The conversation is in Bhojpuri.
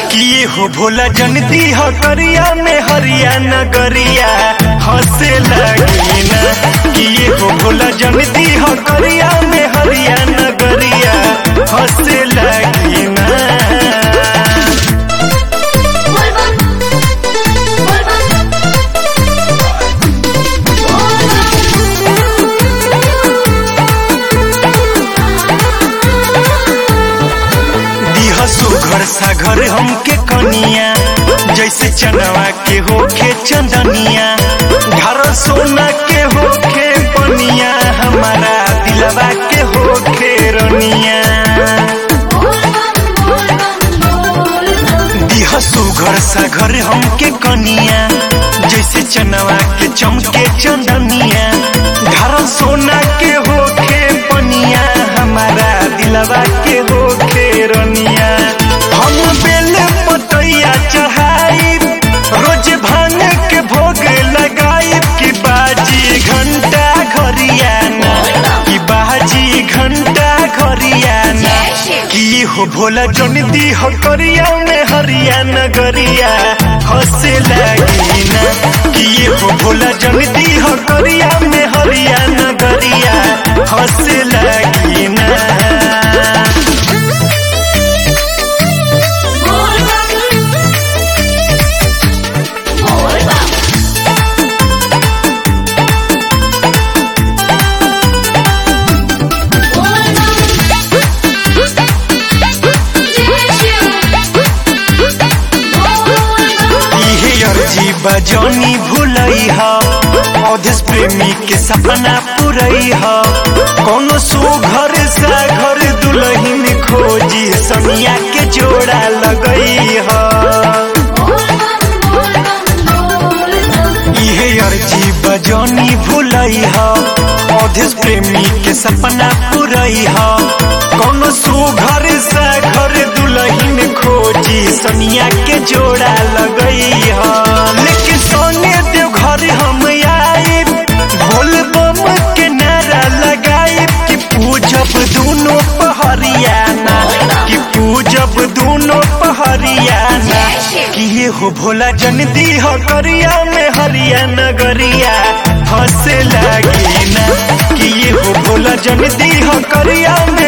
किए हो भोला जनती हो करिया में हरिया नगरिया हंसे लगी ना किए हो भोला जनती हो करिया में हरिया नगरिया हंसे लगी ना दिह सुघर सागर हमके कनिया जैसे चनवा के होखे चंदनिया घर सोना के होखे पनिया हमारा दिलवा के होखे रनिया दिह सुघर सागर हमके कनिया जैसे चनवा के चमके चंदनिया घर सोना के होखे पनिया हमारा दिलवा के होखे रनिया हम बेल पतैया चढ़ाई रोज भांग के भोग लगाई कि बाजी घंटा घरियाना कि बाजी घंटा घरियाना कि हो भोला जन दी हो करिया में हरियाणा गरिया हंसे लगी ना कि हो भोला जन दी हो करिया में हरियाणा गरिया हंसे लगी ना इहे अर्जी बजौनी भूलई ह अवधेश प्रेमी के सपना पुरई ह कोनो सुघर सा घर दुलहिन खोजी समिया के जोड़ा लगई ह इहे अर्जी बजौनी भूलई ह अवधेश प्रेमी के सपना पुरई ह कोनो सुघर सा घर दुलहिन खोजी सनिया के जोड़ा लगई ह लेकिन सोने देव घर हम आई बोल बम के नारा लगाई कि पूजब दोनों पहरियाना कि पूजब दोनों पहरियाना कि ये हो भोला जन दी हो करिया में हरियाणा गरिया हंसे लगी ना कि ये हो भोला जन दी हो करिया में